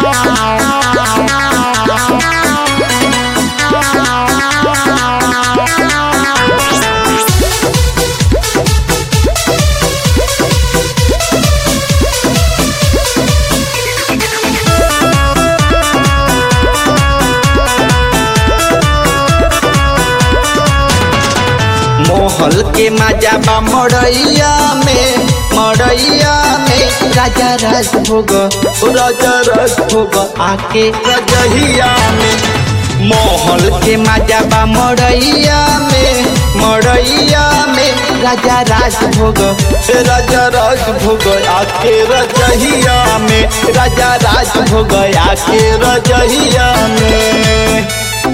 मोहल के मजा बा मड़ैया में मड़ैया में राजा राज भोग राजा राज भोग आके रजहिया में मोहल के मजा बा मड़ैया में मड़ैया में राजा राज भोग राजा राज भोग आके रजहिया में राजा राज भोग आके रजहिया में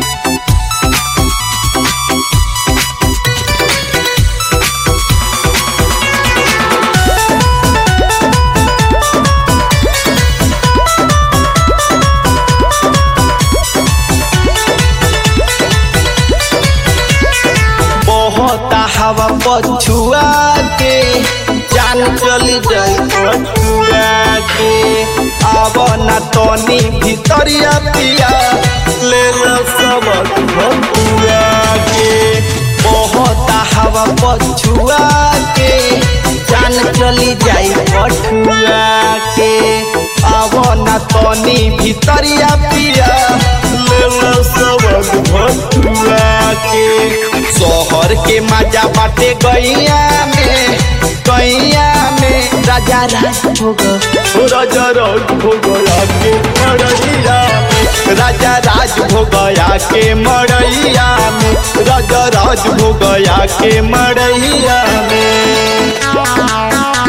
बहुत हवा पछुआ के जान चली जाई पछुआ के अब न तनी भितरिया पिया ले लो सब भटुआ के बहुत हवा पछुआ के जान चली जाई पछुआ के अब न तनी भितरिया पिया ले लो सब भटुआ के शहर के मजा बाटे गैया में गैया में राजा राज भोग राजा राज भोग आके मड़ैया में राजा राज भोग आके मड़ैया में राजा राज भोग आके मड़ैया में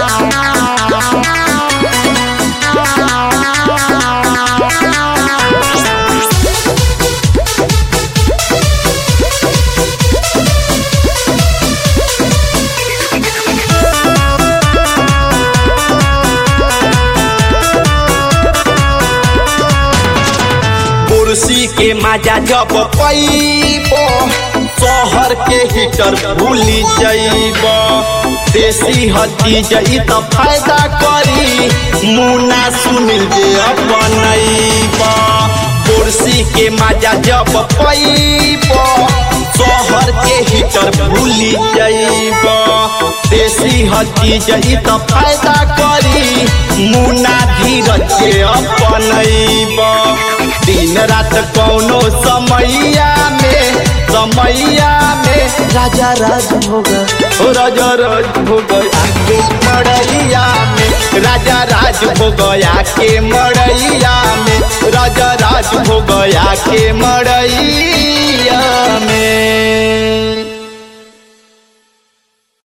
कुर्सी के मजा जब पैब शहर के हीटर भूली जैब देसी हटी जई त फायदा करी मुना सुनिल जे अपनैब कुर्सी के मजा जब पैब शहर के हीटर भूली जैब देसी हटी जई त फायदा करी मुना धीरज के अपनैब दिन रात कौनो समैया में समैया में राजा राज भोग राजा राज भोग आके मड़ैया में राजा राज भोग आके मड़ैया में राजा राज भोग आके मड़ैया